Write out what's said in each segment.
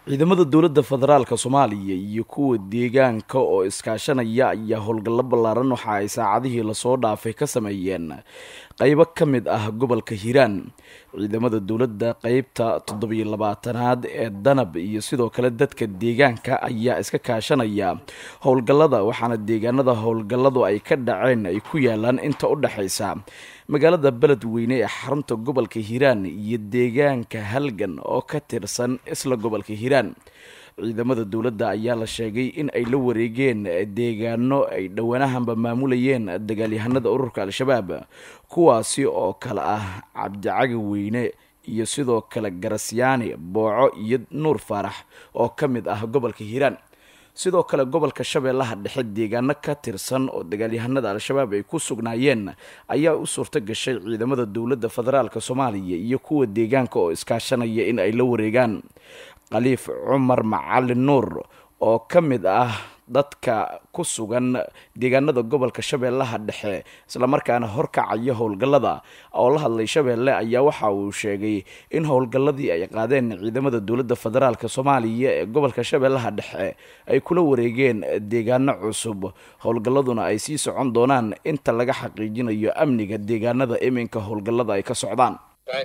ciidamada dowladda federaalka soomaaliya iyo kuwa deegaanka oo iskaashanaya ayaa howlgallo ballaaran waxa ay saacadihii lasoo dhaafay ka sameeyeen qeybo ka mid ah gobolka hiiraan ciidamada dowladda qeybta toddobiyo labaatanaad ee danab iyo sidoo kale dadka deegaanka ayaa iska kaashanaya howlgallada waxaana deegaanada howlgalladu ay ka dhaceen ay ku yaalaan inta u dhexaysa magaalada beledweyne ee xarunta gobolka hiiraan iyo deegaanka halgan oo ka tirsan isla gobolka hiiraan ciidamada dowladda ayaa la sheegay in ay la wareegeen deegaano ay dhowaanahanba maamulayeen dagaalyahanada ururka al-shabaab kuwaasi oo kale ah cabdicagi weyne iyo sidoo kale garasyaani booco iyo nuur faarax oo ka mid ah gobolka hiiraan sidoo kale gobolka shabeellaha dhexe deegaano ka tirsan oo dagaalyahanada al-shabaab ay ku sugnaayeen ayaa u suurto gashay ciidamada dowladda federaalk soomaaliya iyo kuwa deegaanka oo iskaashanaya in ay la wareegaan khaliif cumar macalin nuur oo ka mid ah dadka ku sugan deegaanada gobolka shabeellaha dhexe islamarkaana horkacaya howlgallada oo la hadlay shabeelle ayaa waxa uu sheegay in howlgalladii ay qaadeen ciidamada dowladda federaalk soomaaliya ee gobolka shabeellaha dhexe ay kula wareegeen deegaano cusub howlgalladuna ay sii socon doonaan inta laga xaqiijinayo amniga deegaanada iminka howlgallada ay ka socdaan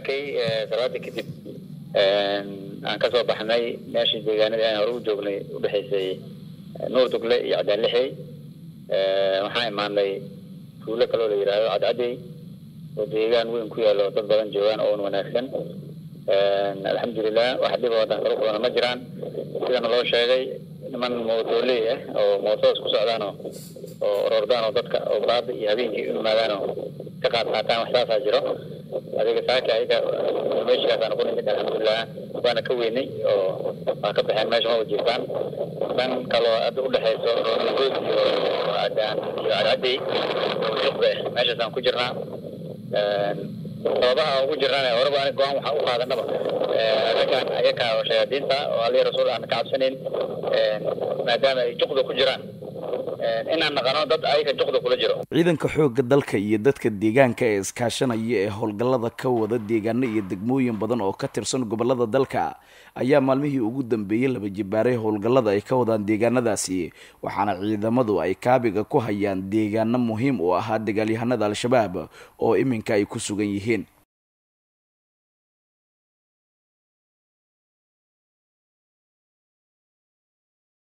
aan kasoo baxnay meeshii deegaanadii aan hore u joognay udhexaysay nuur dugle iyo cadaalixey waxaan imaanay tuulo kaloo la yidhaahdo cadcadey oo deegaan weyn ku yaalo dad badan joogaan oon wanaagsan alxamdulilah wax dhib oo dan kala kulana ma jiraan sidana loo sheegay niman mootoley ah oo mootodas ku socdaanoo oo orordaan oo dadka oo baada iyo habeenkii u yimaadaanoo ka qaad qaataan wax saasaa jiro adiga saaka ayaga meeshikaasaan ku nimid alxamdulilah waana ka weynay oo waa ka baxeen meesha ma wajiiftaan dan kaloo hadda udhexayso ronagood iyo adaan iyo cadcadey oo juqbe meeshaasaan ku jirnaa sababaha ugu jirnaan horeba ani go-aan waxaa u qaadanaba raggaan ayaga oo shayaadiinta oo alihi rasuul aan ka cabsanayn maadaama ay juqda ku jiraan inaan naqano dad ayaga juqda kula jiro ciidanka xoogga dalka iyo dadka deegaanka ee iskaashanaya ee howlgallada ka wada deegaano iyo degmooyin badan oo ka tirsan gobolada dalka ayaa maalmihii ugu dambeeyey laba jibaaray howlgallada ay ka wadaan deegaanadaasi waxaana ciidamadu ay kaabiga ku hayaan deegaano muhiim u ahaa dagaalyahanada al-shabaab oo iminka ay ku sugan yihiin